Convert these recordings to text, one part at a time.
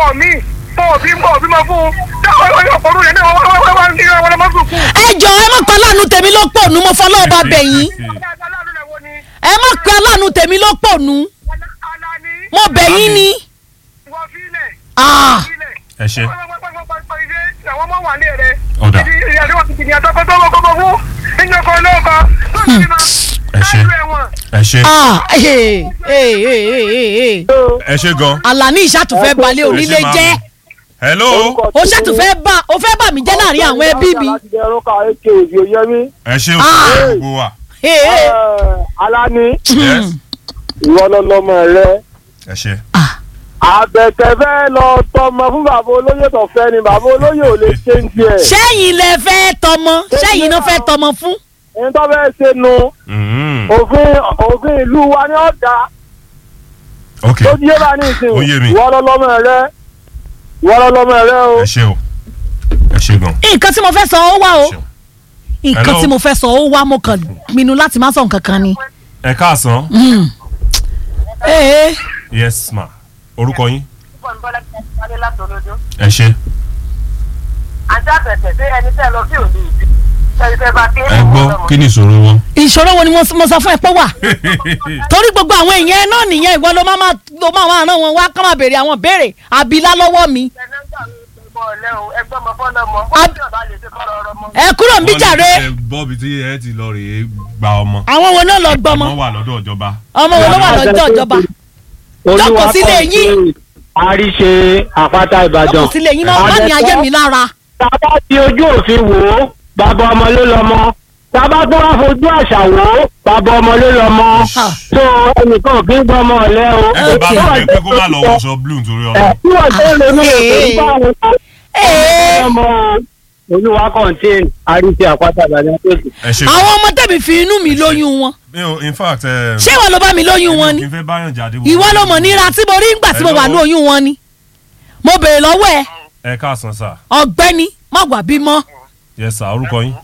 mí tó òbí ń bọ̀ òbí máa fún un táwọn ọmọ yóò pọ̀lú yẹn náà wọ́n wọ́n wọ́n ní ọmọ ọmọ sùkú. ẹ jọ ẹ má pa aláàánú tèmi ló pọ̀ nù mo fọlọ́ ọba bẹ̀yìn ẹ má pe aláàánú tèmi ló pọ̀ nù mo bẹ̀yìn ni. Ah. ẹ ṣe àwọn ọmọ wà ní ẹ̀rẹ́ Ọ̀dà. ìyàtọ̀ wọn ti kìnìyàn tó kọ́kọ́ kọ́kọ́ fún ìjọkọ̀ olóòkọ tó ti máa ẹ ṣe ẹ ṣe Ah, eh, eh, eh, eh, eh. ẹ ṣe gan. Àlàní ìṣàtúfẹ́ balẹ̀ onílé Ẹ ṣe máa jẹ́ mú. hello ó ṣàtúfẹ́ bá ó fẹ́ bà mí jẹ́ láàrin àwọn ẹbí mi. láti jẹ ẹrú ká èké òbí oyé mi. ẹ ṣe Ah. òkú gbogbo wa. Eh, eh. alani yes ìwọ lọlọmọ rẹ ẹ ṣe. àbẹ̀tẹ̀ fẹ́ lọ tọmọ fún bàbá olóyè tó fẹ́ ni bàbá olóyè ò lè ṣe ń tiẹ̀. sẹ́yìn lẹ fẹ́ tọmọ sẹ́yìn náà fẹ́ tọmọ fún. ẹni tó fẹ́ ṣe nu Mhm. òfin òfin ìlú wa ni ó dá ok tó yé bá ní ìsìn Ó yé mi. ìwọ lọlọmọ rẹ ìwọ lọlọmọ rẹ o. ẹ ṣe o ẹ ṣe gan. nǹkan tí mo fẹ́ sọ ó wá o Ṣeun. nǹkan Hello. tí mo fẹ́ sọ ó wá mo kàn pinnu láti má sọ nǹkan kan ni. ẹ káàsán Eh, eh. yes ma orúkọ yín ẹ ṣe àti àbẹ̀tẹ̀ sí ẹni tẹ́ lọ sí òde ìbí ẹni tẹ́ bá ké ẹ gbọ́ kí ni ìṣòro wọn. ìṣòro wo ni mo mo sọ fún ẹ pé wà torí gbogbo àwọn èèyàn náà nìyẹn ìwọ ló máa máa ló máa máa rán wọn wá ká máa béèrè àwọn béèrè àbílá lọ́wọ́ mi ẹ kúrò ń bí jàre ẹ bọ́ọ̀bì tí ẹ ti lọ rèé gba ọmọ. àwọn wo náà lọ gbọmọ ọmọ wà lọ́dọ̀ ìjọba. ọmọ wo ló wà lọ́jọ́ ìjọba Jókòó sílé yín. àríṣe àpáta ìbàdàn. jókòó sílé yín máa má ní ayé mi lára tábà ti ojú òfin wò ó bàbá ọmọ ló lọmọ tábà tó wá fojú àṣà wò ó bàbá ọmọ ló lọmọ Ah. tó ẹnìkan ò kí ń gbọmọ ọlẹ o. ẹ bá Okay. mi pé kó má lọ wọṣọ blue nítorí ẹ ọlọ. tí wọ́n tó lè ní Hey. ètò ìbáwọn Ee, ọmọ olúwa contain àríṣe àpáta ìbàdàn tó sì. ẹ ṣe àwọn ọmọ tẹ̀mí fi inú mi lóyún wọn mi ò in fact ẹ. ṣé ìwọ ló bá mi lóyún wọn ni kí n fẹ́ báyọ̀ jáde. ìwọ ló mọ̀ níra tí mo rí ńgbà tí mo wà ní oyún wọn ni mo béèrè lọ́wọ́ ẹ ẹ káàsán sà ọ̀gbẹ́ni má wà bímọ yes sà orúkọ yín.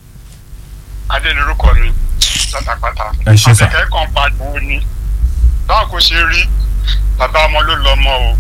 adé lorúkọ mi látàpátá. Ẹ ṣé sà. àbẹ̀kẹ́ kan pariwo ni báwo kò ṣe rí bàbá ọmọ ló lọ ọmọ o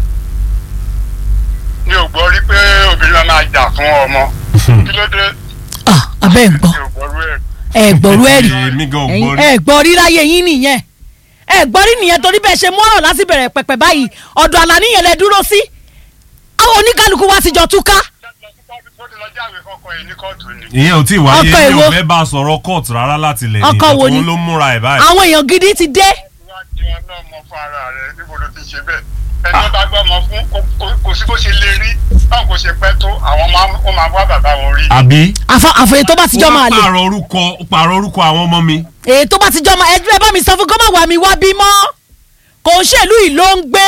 mi ò gbọ́ rí pé obìnrin máa jà fún ọmọ kí ló dé Ah, abẹ́ ń gbọ́ mi ò gbọ́ rú ẹ̀. ẹ gbọ́rú ẹ̀ rí èmi gan ò ẹ̀yin gbọ́ rí. ẹ gbọ́ rí láyé yín nìyẹn ẹ gbọ́ rí nìyẹn torí bẹ́ẹ̀ ṣe mú ọ̀rọ̀ láti bẹ̀rẹ̀ pẹ̀pẹ̀ báyìí ọ̀dọ̀ Àlàní yẹn lẹ dúró sí àwọn oníkálukú wa ti jọ túká ó ti lọ jáwé fọkọ ẹ̀ ní kóòtù ni. ìyẹn ò tí ì wáyé Ọkọ mi èwo? ò fẹ́ bá a sọ̀rọ̀ court rárá láti lẹ̀ Ọkọ wo ni? òun ló múra ẹ̀ báyìí. àwọn èèyàn gidi ti dé wá di ọlọ́mọ fún ara rẹ̀ níbo ló ti ṣe bẹ́ẹ̀ ẹni tó bá gbọ́ ọmọ fún kò- kò- kò sí bó ṣe lè rí báwo kò ṣe pẹ́ tó àwọn máa ó máa wá bàbá wọn rí. àbí. àfọ- àfòyè tó bá ti jọ máa wọ́n lè pààrọ̀ orúkọ pààrọ̀ orúkọ àwọn ọmọ mi. èyí tó bá ti jọ máa ẹ ẹ bá mi sọ fún kó má wà mí wá bímọ kò ń ṣèlú yìí ló ń gbé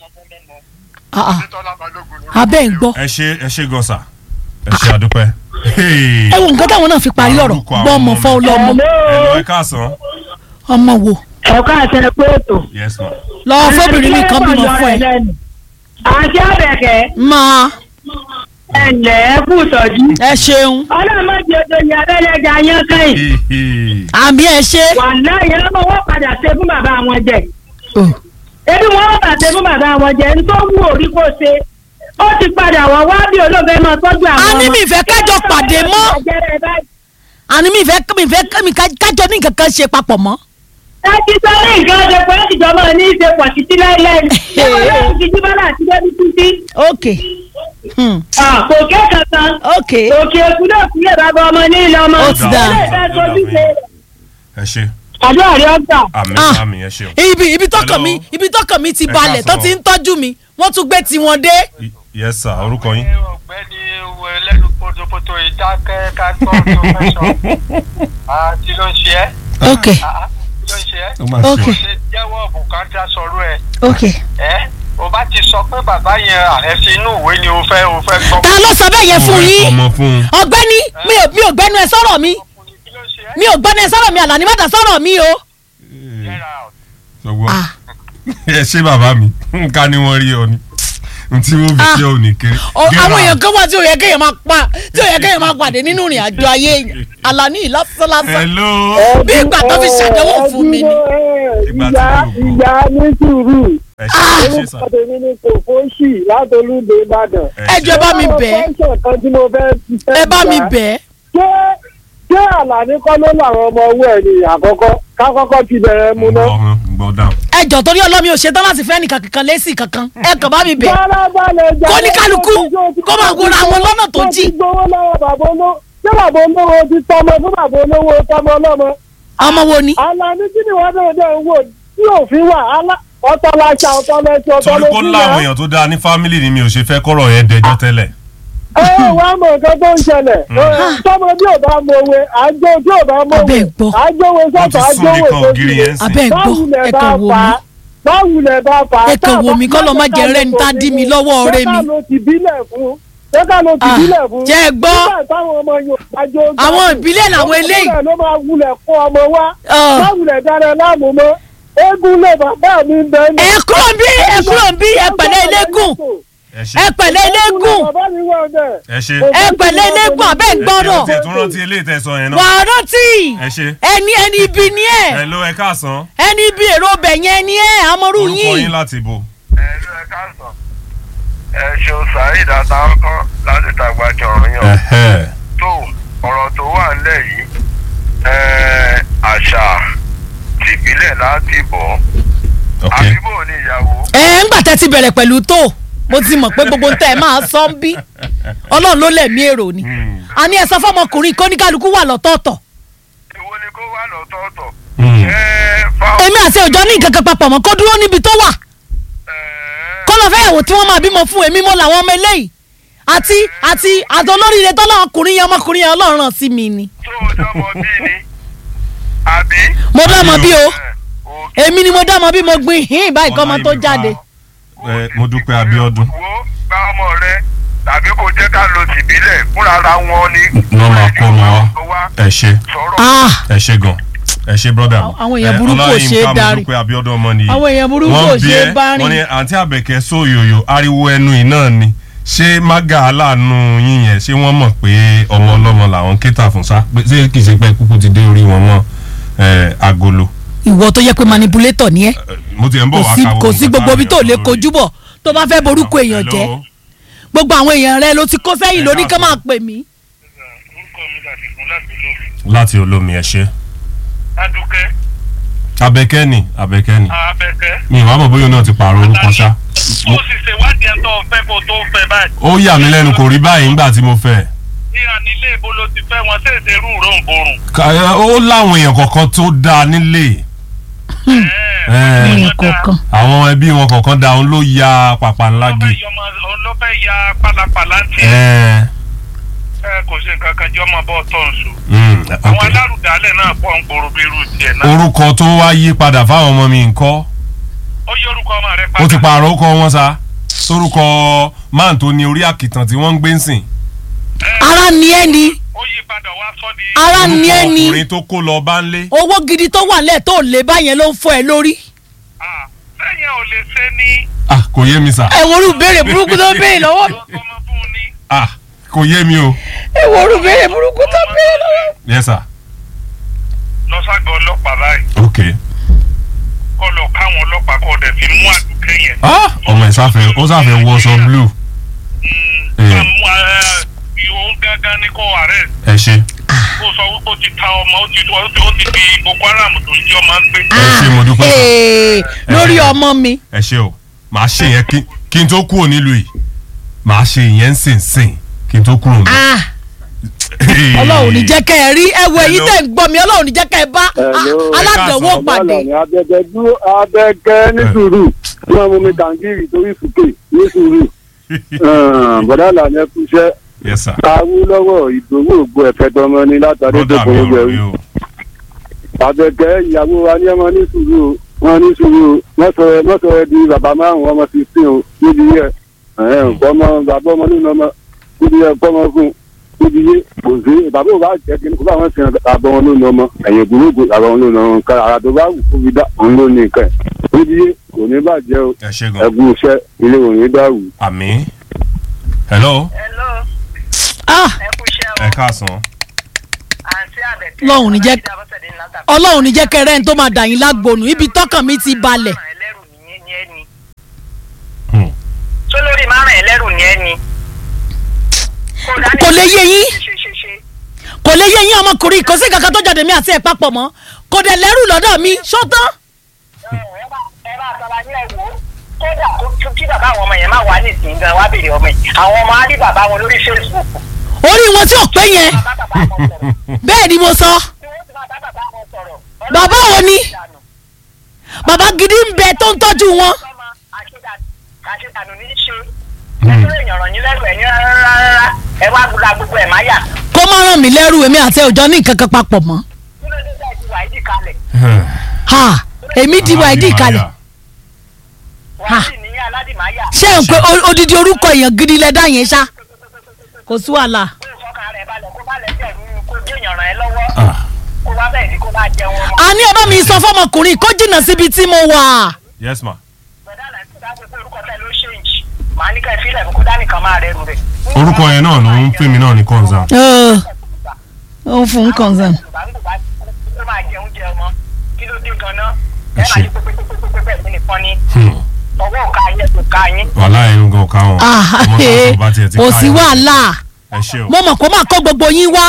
Ah, ah, Títọ́lá Balógun lórúkọ abẹ́ ń mi o. gbọ́ ẹ ṣe ẹ ṣe gan sà ẹ ṣe àdúpẹ́. ẹ wo nǹkan táwọn náà fi parí ọ̀rọ̀ Orúkọ àwọn gbọ́ ọmọ ọmọ fọ́ mi. lọ́mọ ẹ lọ ẹ káàsán. ọmọ wo ẹ̀ka àti ẹ̀pẹ́ ètò. yes ma. lọ́wọ́ fóbìnrin mi kan bímọ fún ẹ àti àbẹ̀kẹ́ máa ẹ̀lẹ́ ẹ̀kú ìtọ́jú. ẹ ṣeun ọlọ́mọdé odò ní abẹ́lẹ́jà yẹn kẹ́yìn. àmì ẹ ṣe wà láyé lọ́mọ wọ́n padà ṣe fún bàbá wọn jẹ. ebi wọn wọ́n padà ṣe fún bàbá wọn jẹ ní tó wù orí kó ṣe. ó ti padà wọ́n wá bí olóògbé máa tọ́jú àwọn A ní mi ìfẹ́ kájọ pàdé mọ́. àní mi ìfẹ́ mi ìfẹ́ mi ká- kájọ ní nǹkan kan ṣe papọ̀ mọ́ ẹ ti sọ ní nǹkan ọjọ́ pé ó ti jọ máa ní í ṣe pọ̀ títí láíláí. ṣé wọn yóò fi jíbọ́lá àti débi títí. ok hmm. kò kẹ́kọ̀ọ́ kan. ok òkè òkú náà sílẹ̀ bàbá ọmọ ní ilé ọmọ. Ó ti dà. ilé ìfẹ́ sojú ṣe. ẹ ṣe àdúrà rí ọgbà. àmì Ah. àmì ẹ ṣe o. ibi ibi tọkàn mi Hello. ibi tọkàn mi ti Ẹ balẹ̀ tó káàsán. ti ń tọ́jú mi wọ́n tún gbé tiwọn dé Y- yes sir orúkọ yín. ọ̀gbẹ́ni wo ẹlẹ́nu potopoto ìdákẹ́ ká gbọ́ tó fẹ́ sọ. Ah, kí ló ń ṣe ẹ́? ok Ah, kí ló ń ṣe ẹ́? ó máa Ok. kò ṣe jẹ́wọ́ bùkátà sọ̀rọ̀ ẹ̀. ok ẹ́ o bá ti sọ pé bàbá yẹn àrẹ́sí inú ìwé ni o fẹ́ o fẹ́ gbọ́. ta ló sọ bẹ́ẹ̀ yẹn fún yín ọmọ fún un. ọ̀gbẹ́ni mi ò mi ò gbẹ́nu ẹ sọ̀rọ̀ mi kí ló ń ṣe ẹ́? mi ò gbẹ́nu ẹ sọ̀rọ̀ mi Àlàní má dá sọ̀rọ̀ mi o Get out. sọgbọ́n Ah. ẹ ṣe bàbá mi nǹkan ni wọ́n rí ọ ni n tí wọ́n fi Ah. ṣe ò ní kéré. O- Get àwọn out. èèyàn kan wà tí ò yẹ kéèyàn máa pa tí ò yẹ kéèyàn máa pàdé nínú ìrìn àjò ayé èèyàn Àlàní lásánlásán hello. bí ìgbà tó fi ṣàdánwò fún mi ni. Ìgbà tí ìyá mo gbọ́. ìyá ní sùúrù ẹ ṣe ẹ ṣe sà. orúkọ tèmi ni kò fóṣì látolúdé ìbàdàn. ẹ jọ̀ọ́ ẹ bá mi bẹ̀ ẹ́. Àwọn fẹ́ṣọ̀ kan tí mo fẹ́ fi fẹ́ ẹ bá mi gbà. bẹ̀ ẹ́. ṣé ṣé àlàní kọ́ ló làwọn ọmọ owó ẹ̀ ní àkọ́kọ́ kákọ́kọ́ ti bẹ̀rẹ̀ mu náà. gbọ́ gbọ́ dáhùn. ẹ jọ torí ọlọ́mi ò ṣetán láti fẹ́ nìkan kankan lẹ́sì kankan ẹ kàn bá mi bẹ̀ ẹ́. Farabalẹ̀ jẹ́ Kó ní kálukú kó máa gbóra àwọn lọ́nà tó jí. Wọ́n ti gbowó lọ́wọ́ bàbá olówó ṣé bàbá olówó ti tọmọ fún bàbá olówó tọmọ ọlọ́mọ. ọmọ wo ni. Àlàní kí ni wọ́n bẹ̀rẹ̀ dẹ̀ ń wò tí òfin wà alá- ọ̀tọ̀ láṣà ọ̀tọ̀ lẹ́sẹ̀ ọ̀tọ̀ torí kó lójú láwọn náà. èèyàn tó dáa ní fámìlì ni mi ò ṣe fẹ́ kọ́rọ̀ yẹn dẹjọ́ tẹ́lẹ̀. ẹ wá mọ nǹkan tó ń ṣẹlẹ̀ tọmọ bí ò bá mọ òwe àjọ tí ò bá mọ òwe Abẹ́ gbọ́. àjọwé wọ́n ti sọ́tọ̀ sún àjọwé nìkan ògiri yẹn sìn. abẹ́ gbọ́ ẹ kàn wò mí. báwùlẹ̀ bá fà á. Ẹ kàn wò mí, kọ́ lọ má jẹ́ rẹ́ni tá dí mi lọ́wọ́ ọ̀rẹ́ mi. ṣé ká ló ti bílẹ̀ fún ṣé ká ló ti Ah, bílẹ̀ fún. jẹ́ ẹ gbọ́. nígbà táwọn ọmọ Yorùbá jó ń Àwọn gbádùn, ìbílẹ̀ làwọn eléyìí. ọmọ ló máa wulẹ̀ kó ọmọ wá Ah. báwùlẹ̀ dára láàmú mọ́ eégún lè bàbá mi ń bẹ́ẹ̀ ní. ẹ kúrò ń bí ẹ kúrò ń bí ẹ pẹ̀lẹ́ eléégún ẹ ṣe ẹ pẹ̀lẹ́ eléégún bàbá mi wọ̀ bẹ́ẹ̀. ẹ ṣe. ẹ pẹ̀lẹ́ eléégún abẹ́ ń gbọ́dọ̀ ẹ tún rántí eléyìí tẹ́ sọ yẹn wà náà. á rántí ẹ ṣe. ẹni ẹni ibi ni ẹ ẹ ló ẹ káàsán. ẹni ibi èrò ọbẹ̀ yẹn ni ẹ amọ̀rú orúkọ yín yín láti bò. ẹ ló ẹ káàsán ẹ ṣeun saheed àtàkọ́ láti tàgbàjọ ọ̀run yàn Ẹ̀hẹ́. tó ọ̀rọ̀ tó wà nílẹ̀ yìí ẹ, àṣà tìbílẹ̀ láti bọ̀ ok àbíbò ní ìyàwó ẹ ń gbà tẹ́ ti bẹ̀rẹ̀ pẹ̀lú tó mo ti mọ̀ pé gbogbo tẹ́ ẹ máa sọ ń bí ọlọ́run ló lẹ̀mí èrò ni àní ẹ sọ fọmọkùnrin kó ní kálukú wà lọ́tọ̀ọ̀tọ̀ èwo ni kó wà lọ́tọ̀ọ̀tọ̀ Hmm. ẹ fáwọn èmi àti òjò ní nǹkan kan papọ̀ mọ́ kó dúró níbi tó wà ẹ, kó lọ fẹ́yàwó tí wọ́n máa bímọ fún èmi mọ́ làwọn ọmọ eléyìí àti àti àtọlóríire tọ́lọ́ ọkùnrin yẹn ọmọkùnrin yẹn ọlọ́run ràn sí mi ni tó o dọ́mọ bí ni àbí. mo dá ọmọ bí o ẹ, òkè. èmi ni mo dá ọmọ bí mo gbin hín báyìí kọ́ ọmọ tó jáde ẹ mo dúpẹ́ Abíọ́dún. wo gba ọmọ rẹ tàbí kò jẹ́ ká lo tìbílẹ̀ fúnra ra wọn ni. wọ́n máa kọ́ ọmọ wa ẹ ṣe sọ̀rọ̀ ah ẹ ṣe gan ẹ ṣe brọ́dà mi. Àwọn èèyàn Ẹ, burúkú ò Ọláyínká, ṣe é mo darí. dúpẹ́ Abíọ́dún ọmọ nìyí. àwọn èèyàn burúkú ò wọ́n bí ṣe é ẹ bá wọ́n ní rìn àǹtí àbẹ̀kẹ́ sóyòyò ariwo ẹnu yìí náà ni ṣé mága aláàánú yín yẹn ṣé wọ́n mọ̀ pé ọmọ ọlọ́mọ làwọn kéta fún sá pé ṣé kì í ṣe pé kúkú ti dé orí wọn mọ́ ẹ, agolo. ìwọ tó yẹ pé manipulator ni ẹ Ẹ, mo ti ẹ̀ ń bọ̀ kò wá sí káwọ́ kò sí nǹkan gbogbo táwọn ibi tó èèyàn lè sọ kojú lórí. bọ̀ tó bá fẹ́ borúkọ èèyàn jẹ́ Hello? gbogbo àwọn èèyàn rẹ ló ti kó sẹ́yìn lóní kán máa pè mí. orúkọ mi láti fún láti lò. láti olómi ẹ ṣe. adúkẹ́ abẹ́kẹ́ ni abẹ́kẹ́ ni abẹ́kẹ́. mi ìwà mọ̀ bóyá náà ti pààrọ̀ orúkọ ṣá. ó sì ṣèwádìí ẹ̀ tó fẹ́ kó tó fẹ́ báyìí. ó yà mí lẹ́nu kò rí báyìí nígbà tí mo fẹ́. ìhà nílé ibo ló ti fẹ́ wọn ṣèṣe rú ròǹbòrùn. Ká- ó láwọn èèyàn kọ̀ọ̀kan tó dáa nílé Ẹ. èèyàn kọ̀ọ̀kan àwọn ẹbí wọn kọ̀ọ̀kan dáa òun ló ya pàpà ńlá gé. ló fẹ́ ya pálapàla ń tiẹ̀. Ẹ, ẹ kò sí nǹkan kan jọ́ máa bọ́ tọ̀nsù. mm, àwọn ok. alárùdálẹ̀ náà pọ̀ ń gbòòrò bí irú tiẹ̀ náà. orúkọ tó wá yí padà fáwọn ọmọ mi ńkọ́ ó yí orúkọ ọmọ rẹ ó ti pààrọ̀ ó kọ wọn sa sórúkọ máà tó ní orí àkìtàn tí wọ́n ń gbé ń sìn. ara ni ẹ ni ó yí padà wá sọ́ di. ara ni orúkọ ẹ ni ọkùnrin tó kó lọ bá ń lé. owó gidi tó wà lẹ̀ tó lè báyẹn ló ń fọ ẹ lórí. Ah, sẹ́yìn ò lè ṣe ní. ah kò yé mi sà. ẹ wo orú béèrè burúkú tó béèrè lọ́wọ́ mi. ọmọ fún un ní. ah kò yé mi o. ẹ wo orú béèrè burúkú tó béèrè lọ́wọ́ mi. yes sir. lọ́sàgọ́ ọlọ́pàá báyìí ok. kọ́ lọ káwọn ọlọ́pàá kọ́ dẹ̀ fi mú àdùkẹ́ yẹn. ah ọmọ ẹ̀ sáfẹ́ ó sáfẹ́ wọṣọ blue. Mm, ká mú ìhòòhùn gángan ní kó arrest ẹ ṣe. kó sọ wípé ó ti ta ọmọ ó ti ó ti ó ti di boko haram tó ń jí ọmọ ń gbé. ẹ ṣe mo dúpẹ́ sà. Ee, lórí ọmọ mi ẹ ṣe o màá ṣe yẹn kí- kí n tó kúrò nílùú yìí màá ṣe ìyẹn ń sìn sìn kí n tó kúrò nílùú. Ah, ọlọ́run ní jẹ́ kẹ́ ẹ rí ẹ wo èyí Hello. tẹ̀ ń gbọ́ mi ọlọ́run ní jẹ́ kẹ́ ẹ bá Hello. ah, aládàáwò Ẹ káàsán. pàdé. Bọ́ọ̀lù abẹ́gẹ́ dúró abẹ́gẹ́ ní sùúrù tí wọ́n mú mi kàǹgìrì torí sùkè ní sùúrù. bọ̀dá làní ẹkú iṣẹ́ yes sir. káwú lọ́wọ́ ìdòwò ògbó ẹ̀fẹ́ tọmọ ní látàrí tó brother mi kọ́ ò gbẹ rí wí. o. abẹ́gẹ́ ìyàwó wa ní ọmọ ní sùúrù o wọ́n ní sùúrù o mọ́sọ̀rọ̀ mọ́sọ̀rọ̀ di bàbá márùn-ún ọmọ fifteen o níbi yẹ ọmọ bàbá ọmọ nínú ọmọ níbi yẹ kọ́mọ fún níbi yẹ kò sí bàbá ò bá jẹ́ kí kó bá wọn sin bàbá wọn nínú ọmọ ẹ̀yìn gbòógbò bàbá wọn nínú ọmọ nǹkan ara tó bá wù kó fi dá òun ló ní nǹkan ẹ̀ níbi yẹ kò ní bàjẹ́ o ẹ ṣe gan. ẹ̀gún iṣẹ́ ilé òní dàrú. àmì. hello Hello, Ah, ẹ kú iṣẹ́ ẹ o. káàsán. Àǹtí Àbẹ̀kẹ́. Ọlọ́run ní jẹ́- Ọlájídé Abọ́sẹ̀dé ńlá tàbí. ọlọ́run ní jẹ́ kẹ́ ẹ rẹ́ni tó máa dà yín lágbónú ibi tọ́kàn mi ti balẹ̀. Ẹlẹ́rù ní ní ẹni. lè má rìn ẹlẹ́rù ní ẹni. Kò lè yé yín. ṣe ṣe ṣe. kò lè yé yín ọmọkùnrin kò sí kankan tó jáde mi àti ẹ̀ papọ̀ mọ́ kò dẹ̀ lẹ́rù lọ́dọ̀ mi ṣọ́tán. ẹ ẹ bá ẹ bá sọra ní ẹ̀wò kódà kó tún kí bàbá àwọn ọmọ yẹn má wà nísìnyí gan wá béèrè ọmọ yìí àwọn ọmọ á rí bàbá wọn lórí Facebook. orí wọn tí ò pé yẹn bàbá bàbá wọn sọ̀rọ̀. bẹ́ẹ̀ ni mo sọ tí wọ́n ti máa bá bàbá wọn sọ̀rọ̀. Bàbá wo ni? bàbá gidi ń bẹ tó ń tọ́jú wọn. àṣetànù ní í ṣe. nítorí èèyàn ràn yín lẹ́rù ẹ̀yìn rárá ẹ wá gbúdọ̀ gbogbo ẹ̀ má yà. kó má ràn mí lẹ́rù èmi àti òjò ní nǹkan kan papọ̀ mọ́. kí ló dé dá ìdíwà ìdí kalẹ̀. ha èmi di wa ìdí ìkàlẹ̀ wàá sì ní aládìmáyà. ṣé n pé o- odidi orúkọ èèyàn gidi lẹ dá yẹn ṣá kò sí wàhálà. kó o fọkàn rẹ̀ balẹ̀ kó bá lẹ́sẹ̀ nínú kó gé èèyàn ràn ẹ́ lọ́wọ́. kó bá bẹ̀rẹ̀ sí kó bá jẹun ọmọ. a ní ẹ bá mi sọ fọmọkùnrin kó jìnnà síbi tí mo wà. yes ma. bẹ̀dá náà ti dájú pé orúkọ tẹ ló ṣéǹjì. màá ní ká ẹ fílẹ̀ fún kó dánìkan máa rẹ̀ rù rẹ̀. orúkọ yẹn náà ló ń pè mí náà ní concern. Ẹ, ó fún un concern. ó máa jẹun jẹ ọmọ kí ló dé gan-an ẹ máa yí pépépépépé bẹ́ẹ̀ sí nìkan ní Hmm. ọwọ́ òka yẹ kò ká yín. wàhálà ẹ̀rù gan ọ̀ka wọn. Ah, ọmọ náà tó bá tiẹ̀ ti kò ká sí yẹn. wàhálà ẹ ṣe o. mo mọ̀ kó máa kó gbogbo yín wá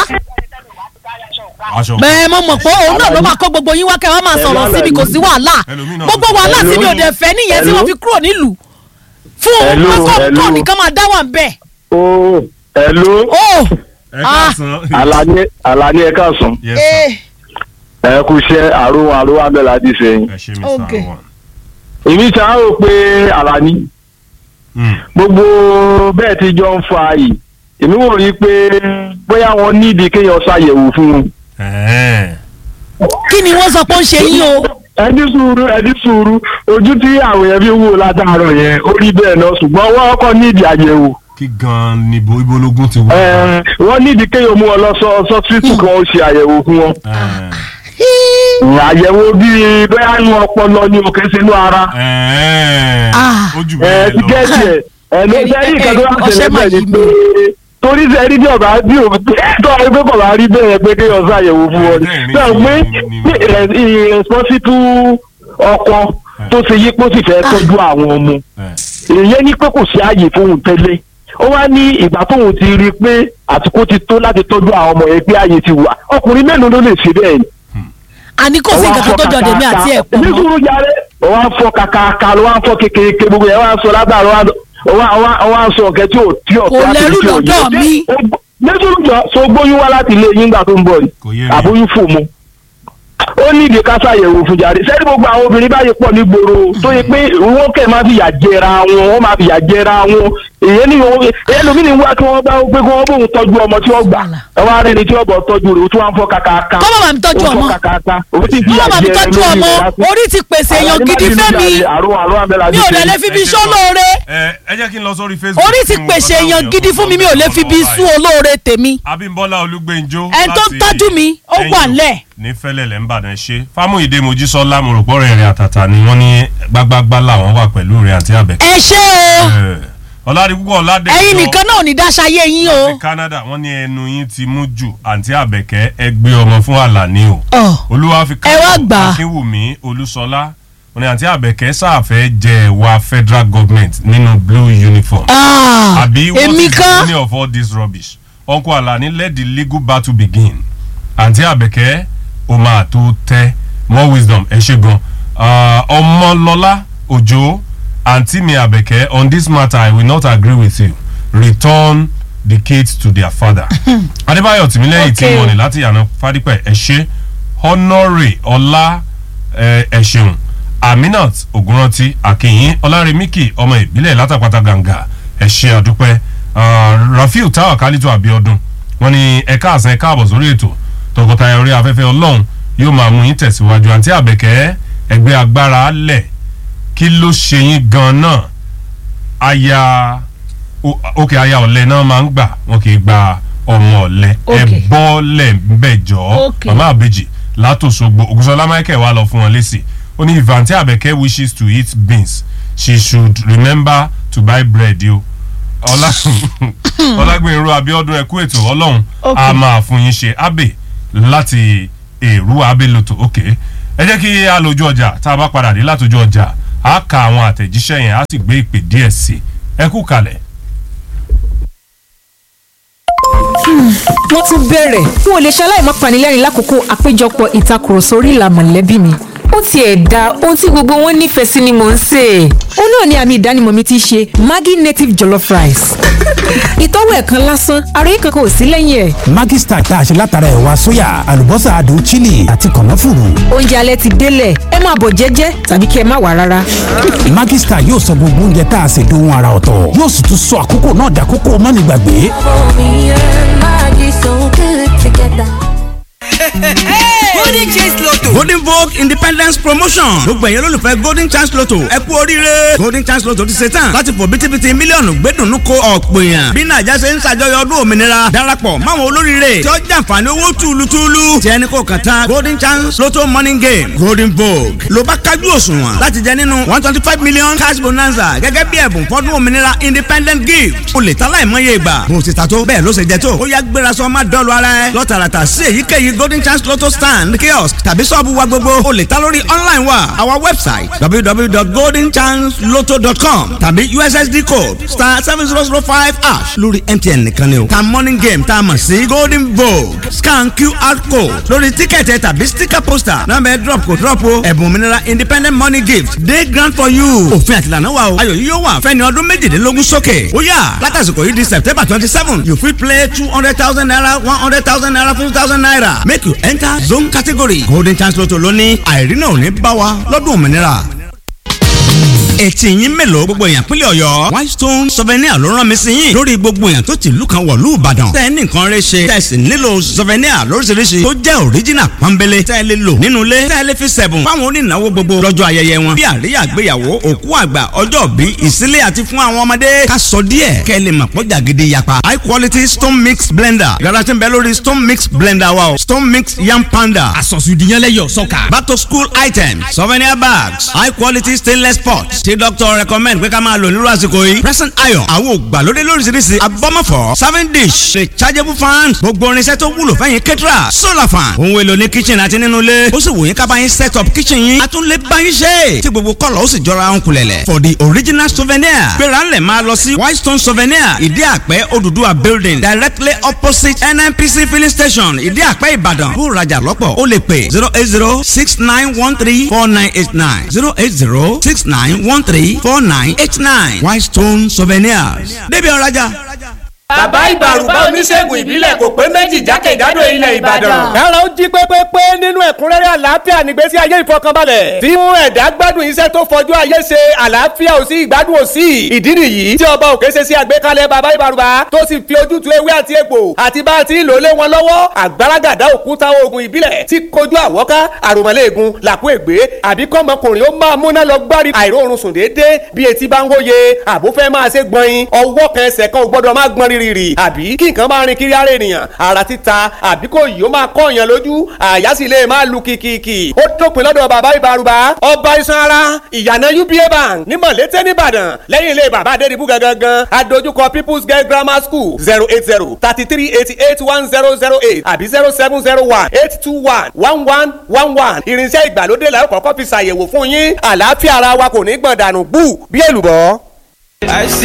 aṣọ bẹ́ẹ̀ mo mọ̀ pé òun náà ló máa kó gbogbo yín wá kẹ́ ẹ wá máa sọ̀rọ̀ síbi kò sí wàhálà Ẹlòmíì náà gbogbo tó- wàhálà tí mi ò Hello. dẹ̀ fẹ́ nìyẹn tí wọ́n fi kúrò nílùú fún Hello, kókó hello. kọ́ nìkan máa dá wà ń bẹ̀. ó ẹ̀lú ó ẹ káàsán. Àlàní Àlàní ẹ káàsán yes sir. ẹ kú iṣẹ́ àrùn àrùn abẹ́là àti sẹ́yìn. ẹ ṣe mr Okay. awan. èmi ṣáà rò pé Àlàní Hmm. gbogbo bẹ́ẹ̀ tí jọ ń fa yìí èmi wò rí pé bóyá wọn nídìí kéèyàn ṣàyẹ̀wò fún un. Ẹ̀ẹ́. kí ni wọ́n sọ pé ó ń ṣe yín o ẹni sùúrù ẹni sùúrù ojú tí àwọn yẹn fi ń wò látàárọ̀ yẹn ó rí bẹ́ẹ̀ náà ṣùgbọ́n wọ́n kọ́ nídìí àyẹ̀wò. kí gan ni ibo ibológun ti wá. Ẹ, wọ́n nídìí kéèyàn mú wọn lọ sọ sọ́sítù kan ó ṣe àyẹ̀wò fún wọn. Ẹ̀ẹ́. àyẹ̀wò bíi bóyá inú ọpọlọ ni òkè sínú ara. Ẹ̀ẹ́. Ah. ó jù ẹ bẹ́ẹ̀ ti lọ. gẹ́ẹ̀tì ẹ̀ ẹ̀ ló Ẹ̀rí- sẹ́yìn kan tó wà ẹ̀rí- tẹ̀lé ọṣẹ máa bẹ́ẹ̀ ni yí pé torí sẹ́yìn bí ọba bí o tó àwọn ẹgbẹ́ kọ̀ bá rí bẹ́ẹ̀ pé kéèyàn ṣàyẹ̀wò fún wọn ni. Ẹ̀rí- sọ pé ẹ̀rí- irresponsible ọkọ tó ṣe yí pé ó sì fẹ́ tọ́jú àwọn ọmọ Ẹ̀ẹ́. èyí ní pé kò sí ààyè fóun tẹ́lẹ̀ ó wá ní ìgbà tóun ti rí i pé àsìkò ti tó láti tọ́jú àwọn ọmọ yẹn pé ààyè ti wà ọkùnrin mélòó ló lè ṣe bẹ́ẹ̀ ni àní kò sí nǹkan kan tó jọ dèmi àti ẹ̀ pọ̀ ní mọ́ sùúrù jáde ó wá ń fọ kàkàkà ló wá ń fọ kékeré gbogbo yẹn wá ń sọ lágbára ó wá ó wá ó wá ń sọ ọ̀kẹ́ tí ò tí ò Kò tó láti lẹ́rù tí ò yé. lọ́dọ̀ mi. Ó gbó- ní sùúrù jọ so gbóyún wá láti ilé yín gbà tó ń bọ̀ Kò yìí yé mi. àbóyún fò mu ó ní ìdí ká ṣàyẹ̀wò fún jáde sẹ́ni gbogbo àwọn obìnrin báyìí pọ̀ ní gbòòrò tó yẹ pé wọ́n kẹ̀ máa fi yà jẹra wọn wọ́n máa fi yà jẹra wọn èyí ni wọn èyí lómi ni wá kí wọ́n bá pé kí wọ́n bóun tọ́jú ọmọ tí wọ́n gbà ẹ wá rí ni tí wọ́n bọ̀ tọ́jú rẹ̀ ó tún wá ń fọ́ kàkàkà Kọ́ bàbá mi tọ́jú ó ń fọ́ ọmọ. kàkàkà ó ti fi kí yà bàbá mi jẹra tọ́jú lórí ọmọ rẹ̀ lásìkò orí ti pèsè èèyàn gidi fẹ́mi mi ò dẹ̀ lè fi bí Ẹ ṣe iṣẹ́ olóore ẹ ẹ jẹ́ kí n lọ sórí facebook. orí ti kí n wo pèsè nǹkan èèyàn táwọn gidi fún mi mi ò lè fi bí sọ sú olóore tèmi abímbọ́lá olúgbẹ́njọ́ Ẹni tó ń tọ́jú mi, ó wà ńlẹ̀. ní fẹ́lẹ́lẹ̀ ń bàdàn ṣe fámúyídé mojísọ́lá mo rò pọ́ rẹ̀ rẹ̀ àtàtà ni wọ́n ní gbágbágbá làwọn wà pẹ̀lú rẹ̀ àti àbẹ̀kẹ́. ẹ ṣé o ọ̀làdì púpọ̀ ọ̀làdẹ̀ ẹ̀yin nìkan náà ò ní dáṣayé yín o láti canada wọ́n ní ẹnu yín ti mú jù àǹtí àbẹ̀kẹ́ ẹ gbé ọmọ fún àlàní o Ọ̀, olúwa fi Ẹ wá gbà á. akínwùmí olúṣọlá wọ́n ní àǹtí àbẹ̀kẹ́ sáàfẹ́ jẹ ẹ̀wà federal government nínú blue uniform ah, àbí what èmi is the kan meaning of all this rubbish uncle alani let the legal battle begin àǹtí àbẹ̀kẹ́ o máa tó tẹ́ more wisdom ẹ ṣe gan Ah, ọmọlọ́lá òjò àǹtí mi àbẹ̀kẹ́ on this matter i will not agree with you return the kids to their father adébáyọ̀ tìmílẹ́yìn tí Okay. wọ́n ní láti yànnà fádípẹ̀ ẹ ṣe honore ọlá ẹ ẹ ṣeun aminat ogunranti akínyìn ọlárẹmíkì ọmọ ìbílẹ̀ látàpátá gàǹgà ẹ ṣe àdúpẹ́ Ah, rafiu táwọn kálítọ̀ àbíọdún wọn ní ẹ̀ka àṣẹ ẹ̀ka àbọ̀ sórí ètò tọkọtaya orí afẹ́fẹ́ ọlọ́run yóò máa mú yín tẹ̀síwájú àǹtí àbẹ̀kẹ́ ẹgbẹ́ agbára lẹ̀ kí ló ṣe yín gan náà aya o- òkè aya ọ̀lẹ náà máa ń gbà wọn kì í gba ọmọ ọ̀lẹ ẹ Okay. bọ́ọ̀lẹ̀ ńbẹ̀ jọ Okay. màmá àbèjì látòṣogbo ògùnṣọlá michael wà lọ fún wọn lésì ó ní if àǹtí àbẹ̀kẹ́ wishes to eat beans she should remember to buy bread yo ọlá ọlágbìnrin abiodun ẹkú ètò ọlọ́run Okay. a máa fún yín ṣe abe láti èrú abeloto ok ẹ jẹ́ kí a lójú ọjà tá a bá padà dé látòjú ọjà a ka àwọn àtẹ̀jíṣẹ́ yẹn a sì gbé ìpè díẹ̀ sí ẹ kú kalẹ̀. wọ́n tún bẹ̀rẹ̀ n ò lè ṣaláì má panilẹ́rìn lákòókò àpéjọpọ̀ ìtakùrọ̀sọ orí ìlà mọ̀lẹ́bí mi ó tiẹ̀ da ohun tí gbogbo wọn nífẹ̀ẹ́ sí ni mò ń sè é. ó náà ni àmì ìdánimọ̀ mi ti ṣe Maggi native jollof rice. ìtọ́wò ẹ̀kan lásán ara yìí kankan ò sí lẹ́yìn ẹ̀. Maggi Star tá a ṣe látara ẹ̀wà sóyà àlùbọ́sà adùn chili àti kànáfùrù. oúnjẹ alẹ́ ti délẹ̀ ẹ máa bọ̀ jẹ́jẹ́ tàbí kí ẹ má wà rárá. Maggi Star yóò sọ gbogbo oúnjẹ tá a ṣe dohun ara ọ̀tọ̀ yóò sì tún sọ àkókò náà dàkókò mọ́nìgbàgbé. golden chance lotto golden vogue independence promotion gbogbo ẹ̀yẹ́ lólùfẹ́ golden chance lotto ẹ kú oríire golden chance lotto ti ṣe tán láti fò bítíbitì mílíọ̀nù gbẹ́dùnú ko ọ̀pọ̀ èèyàn bí nàìjà ṣe ń ṣàjọyọ̀ ọdún òmìnira darapọ̀ máwọn olóríire tí ó jàǹfààní owó túlùtúlù tí ẹni kò kàn tán golden chance lotto morning game golden vogue ló bá kájú òṣùwọ̀n láti jẹ nínú one twenty five million cash bonanza gẹ́gẹ́ bí ẹ̀bùn fọ́dún òmìnira independent gift o lè ta láìmọye ìgbà bó ti ta tó bẹ́ẹ̀ ló ṣe jẹ tó ó yá gbéra sọ má dọ́ọ̀lù ara ẹ lọ́tàràtà sí èyíkéyìí golden chance lotto stand kiosk tàbí sọ́ọ̀bù wa gbogbo o lè ta lórí online wa our website www.goldenchancelotto.com tàbí ussd code star seven zero zero five hash lórí mtn nìkan ni o ta morning game tá a mọ̀ sí golden vogue scan qr code lórí tíkẹ̀tì tàbí sticker poster nọ́mbà ẹ̀ drop kò drop o ẹ̀bùn òmìnira independent money gift dey grand for you òfin àtìlànà wa o ayọ̀ yìí yóò wà fẹ́ni ọdún méjìdínlógún sókè ó yá látàsìkò yìí di september twenty seven you fit play two hundred thousand naira one hundred thousand naira fifty thousand naira make you enter zone category golden chance lotto lóní àìrínà ò ní bá wa lọ́dún òmìnira ètì yín mélòó gbogbo èèyàn pínlẹ̀ ọ̀yọ́ whitestone souvenir ló rán mi sí yín lórí gbogbo èèyàn tó ti ìlú kan wọ̀lú ìbàdàn tẹ́ ẹ ní nǹkan rẹ ṣe tẹ́ ẹ sì nílò souvenir lóríṣiríṣi tó jẹ́ original pọ́nbélé tẹ́ ẹ lè lò nínú ilé tẹ́ ẹ lè fi sẹ̀bùn fáwọn onínáwó gbogbo lọ́jọ́ ayẹyẹ wọn bí àríyá àgbéyàwó òkú àgbà ọjọ́ bí ìsílẹ̀ àti fún àwọn ọmọdé ká sọ díẹ̀ kẹ́ ẹ lè mọ̀ pọ́jà gidi yapa high quality stone mix blender yàrá tí ń bẹ lórí stone mix blender wa o stone mix yam panda àsọ̀sùdìyànlẹ́yọ̀ sọ́kà. back to school items souvenir bags high quality stainless pots tí doctor recommend pé ká máa lò nírú àsìkò yìí present iron àwọn ògbàlódé lóríṣiríṣi abọ́mọ̀fọ́ serving dish rechargeable fan gbogbo irinṣẹ́ tó wúlò fẹ́yìn kẹ́tìrà solar fan ohun èlò ní kitchen àti nínú ilé ó sì wò yín ká bá yín set up kitchen yín a tún lè bá yín ṣe tí gbogbo kọ́lọ̀ ó sì jọra ń kulẹ̀lẹ̀ for the original souvenir gbéra ńlẹ̀ máa lọ sí whitestone souvenir ìdí àpẹ́ Odùduwà building directly opposite NNPC filling station ìdí àpẹ́ Ìbàdàn bó rajà lọ́pọ̀ ó lè pè zero eight zero six nine one three four nine eight nine zero eight zero six nine one three four nine eight nine Whitestone Souvenirs. débi ọ̀rajà. bàbá ìbàrùbá oníṣègùn ìbílẹ̀ kò pé méjì jákèjádò ilẹ̀ ìbàdàn. kára ó jí pépépé nínú ẹ̀kúnrẹ́rẹ́ àlàáfíà nígbésí ayé ìfọkànbalẹ̀. tí mú ẹ̀dá gbádùn iṣẹ́ tó fọjú ayé ṣe àlàáfíà ò sí ìgbádùn ò sí. ìdí nìyí tí ọba òkè ṣe sí àgbékalẹ̀ bàbá ìbàrùbá tó sì fi ojútùú ewé àti egbò àti bá a ti ń lò lé wọn lọ́wọ́ àgbàràgàdá òkúta oògùn ìbílẹ̀ tí kojú àwọ́ká àròmọ́lẹ́ẹ̀gùn làkú ègbé àbí kọ́mọkùnrin ó máa múná lọ gbárí àìróorun sùn déédéé bí etí bá ń wóye àbúfẹ́ máa ṣe gbọ̀nyin ọwọ́ kan ẹsẹ̀ kan ò gbọ́dọ̀ máa gbọ́n rírì àbí kí nǹkan máa rin kiri ara ènìyàn ara títa àbí kò yìí ó máa kọ́ èèyàn lójú àyà sì lè máa lu kìkìkì ó dópin lọ́dọ̀ bàbá ìbárùbá ọba iṣan ara ìyànà uba bank ní mọ̀lété nìbàdàn lẹ́yìn ilé bàbá adédìbú gangan adójúkọ people's girl grammar school zero eight zero thirty three eighty eight one zero zero eight àbí zero seven zero one eight two one one one one one irinṣẹ́ ìgbàlódé làwọn kọ́kọ́ fi ṣàyẹ̀wò fún yín àlàáfíà ara wa kò ní gbọ̀n dànù bú bí èlùbọ́.